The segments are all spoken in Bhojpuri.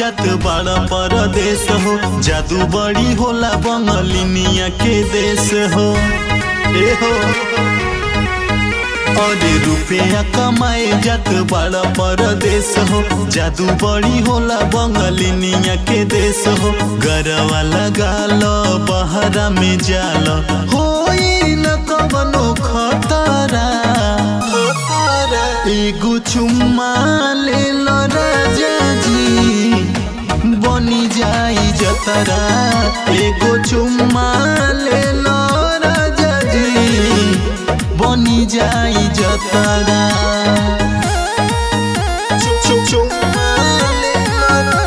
जात बड़ा परदेश हो जादू बड़ी होला बंगलिनिया के देश हो ए हो और रुपया कमाए जात बड़ा परदेश हो जादू बड़ी होला बंगलिनिया के देश हो गरवा लगा लो बहरा में जाल हो न कवनो खतरा एगो चुम्मा ले लो राजा जी बनी जाई जतरा एगो चुम्मा ले लो राजा जी बनी जाई जतरा चु- चुम्मा ले लो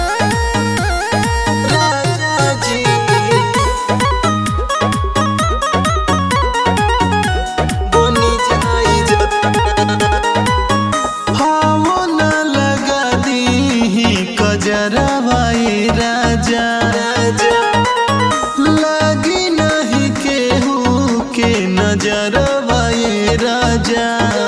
राजा जी बनी जाई जतरा हाओ न लगा दी कजरवा ए राजा लगी नहीं केहू के नजरवा ए राजा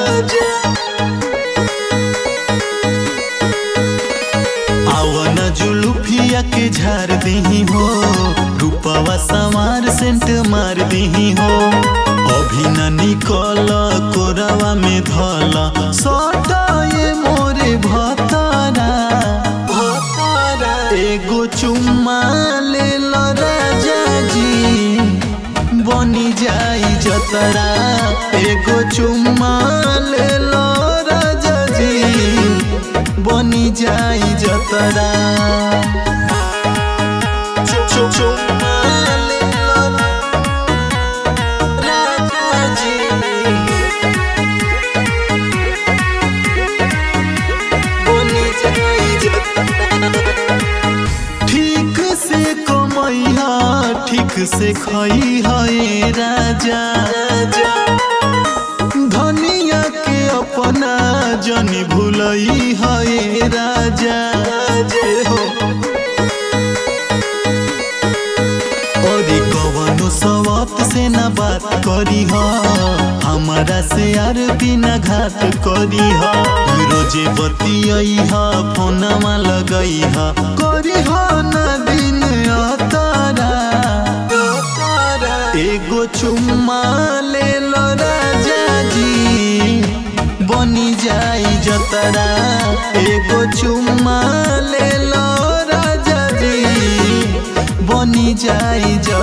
आवन जुलुफिया के झार दही हो रूपवा सवार सेंट मार दही हो अभी न निकल कोरवा में धल सटा ये मोरे भतरा एगो चुम्मा ले लो राजा जी बनी जाई जतरा एगो चुम्मा ले लो राजा जी बनी जाई जतरा चु- चु- चुम्मा ले लो राजा जी बनी जाई जतरा ठीक से कमैहा ठीक से खैहा ए राजा धनिया के अपना जनी भूलई है राजा जे हो और कवनो सवत से न बात करी हा हमारा से यार बिना घात करी हा रोजे बतियई हा फोनमा लगई हा करी हा न दिन अतारा एगो चुम्मा ले लो राजा जी बनी जाई जतरा एगो चुम्मा ले लो राजा जी बनी जाई जतरा